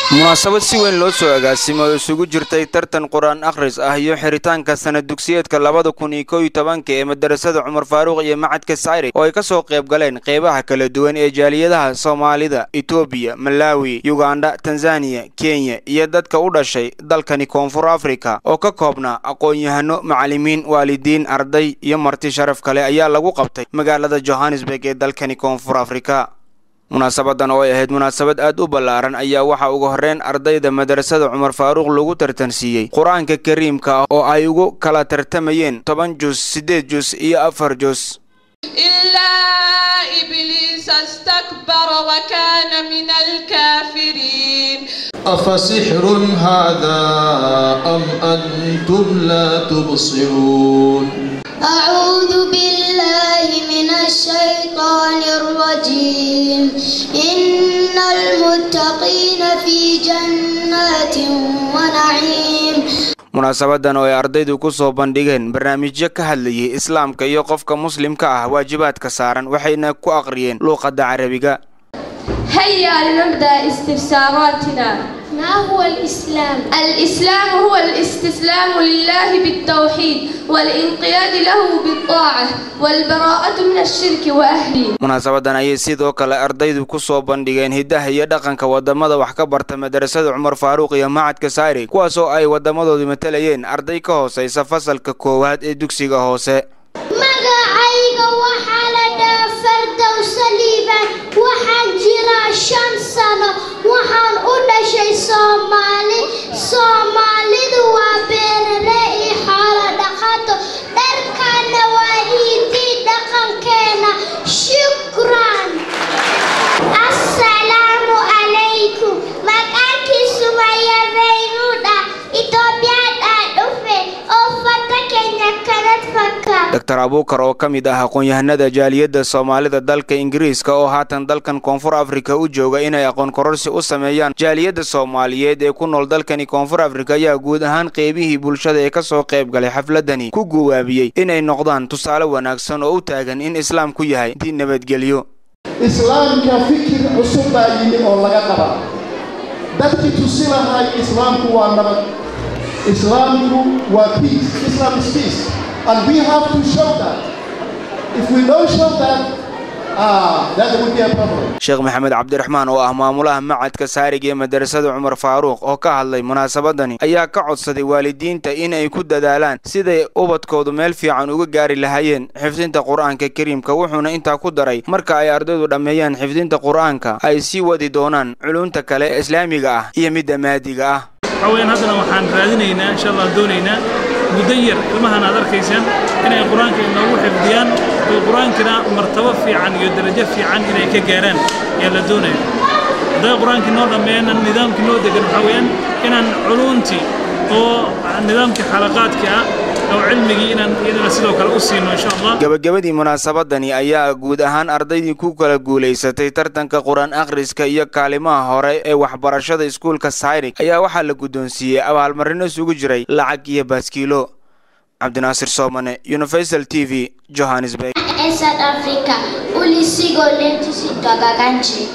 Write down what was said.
munaasabad si weyn loo soo agaasimo oo isugu jirtay tartan qur-aan akhris ah iyo xiritaanka sanad dugsiyeedka labada kun iyo kow iyo tobanka ee madarasada cumar faaruuq iyo macadka sayri oo ay ka soo qayb galeen qeybaha kala duwan ee jaaliyadaha soomaalida etoobiya malaawi yugandha tanzaniya kenya iyo dadka u dhashay dalkani koonfur afrika oo ka koobnaa aqoon-yahano macallimiin waalidiin arday iyo marti sharaf kale ayaa lagu qabtay magaalada johannesburg ee dalkani koonfur afrika munaasabadan oo ay ahayd munaasabad aad u ballaaran ayaa waxaa ugu horreyn ardayda madarasada cumar faaruuq lagu tartansiiyey qur-aanka kariimka ah oo ay ugu kala tartamayeen toban jus siddeed jus iyo afar jus إلا إبليس استكبر وكان من الكافرين أفسحر هذا أم أنتم لا تبصرون أعوذ بالله من الشيطان الرجيم إن المتقين في جنات ونعيم munaasabadan oo ay ardaydu ku soo bandhigeen barnaamijyo ka hadlayay islaamka iyo qofka muslimka ah waajibaadka saaran waxayna ku aqriyeen luuqadda carabiga هيا لنبدأ استفساراتنا ما هو الإسلام؟ الإسلام هو الاستسلام لله بالتوحيد والانقياد له بالطاعة والبراءة من الشرك وأهله munaasabadan ayay sidoo kale ardaydu ku soo bandhigeen hiddaha iyo dhaqanka wadamada wax ka barta madarasada cumar faaruuq iyo macadka sayri kuwaas oo ay wadamadoodu matalayeen arday ka hooseysa fasalka koowaad ee dugsiga hoose magacayga waxaa la dhaha fardow saliiban waxaan jiraa shan sano waxaan u dhashay soomaali soomaalidu waa beerare iyo xoolo dhaqato dharkaana waa hiidii dhaqankeena shukran assalaamu calaykum maqaankiisu mayabeynudha itoobiyadhaa dhufe oo fata kenya kanad faka doctor abuukar oo ka mid ah aqoon-yahanada jaaliyadda soomaalida dalka ingiriiska oo haatan dalkan koonfur afrika u jooga inay aqoon kororsi u sameeyaan jaaliyadda soomaaliyeed ee ku nool dalkani koonfur afrika ayaa guud ahaan qeybihii bulshada ee ka soo qayb galay xafladani ku guwaabiyey inay noqdaan tusaale wanaagsan oo u taagan in islaamku yahay diin nabadgelyo islaamka fikir cusub baa yimi oo laga qaba dadkii tusi lahay islaamku waa nabad islaamku waa peace islam is peace and we have to show that if we don't show that ah that would be a problem sheekh maxamed cabdiraxmaan oo ah maamulaha macadka saarig ee madarasada cumar faaruuq oo ka hadlay munaasabadani ayaa ka codsaday waalidiinta in ay ku dadaalaan siday ubadkoodu meel fiican uga gaari lahaayeen xifdinta qur-aanka kariimka wuxuuna intaa ku daray marka ay ardaydu dhammeeyaan xifdinta qur-aanka ay sii wadi doonaan culunta kale ee islaamiga ah iyo midda maadiga ah waxaweyaan haddana waxaan raadinaynaa insha allah doonaynaa muddo yar ilmahan aad arkaysaan inay qur-aanka inoogu xifdiyaan oo qur-aankina martabo fiican iyo darajo fiican inay ka gaaraan ayaa la doonaya hadday qur-aankii noo dhammeeyana nidaamkii noo degan waxaa weeyaan inaan culuntii oo nidaamkii xalaqaadka ah oo cilmigii inaan iyadana sidoo kale u siino insha allah gabagabadii munaasabadani ayaa guud ahaan ardaydii ku kala guulaysatay tartanka qur-aan akhriska iyo kaalimaha hore ee waxbarashada iskuulka sayrig ayaa waxaa la guddoonsiiyey abaalmarino isugu jiray lacag iyo baaskiilo cabdinaasir soomane universal t v johannesburg South Africa ulisigo letu sitwagakanchi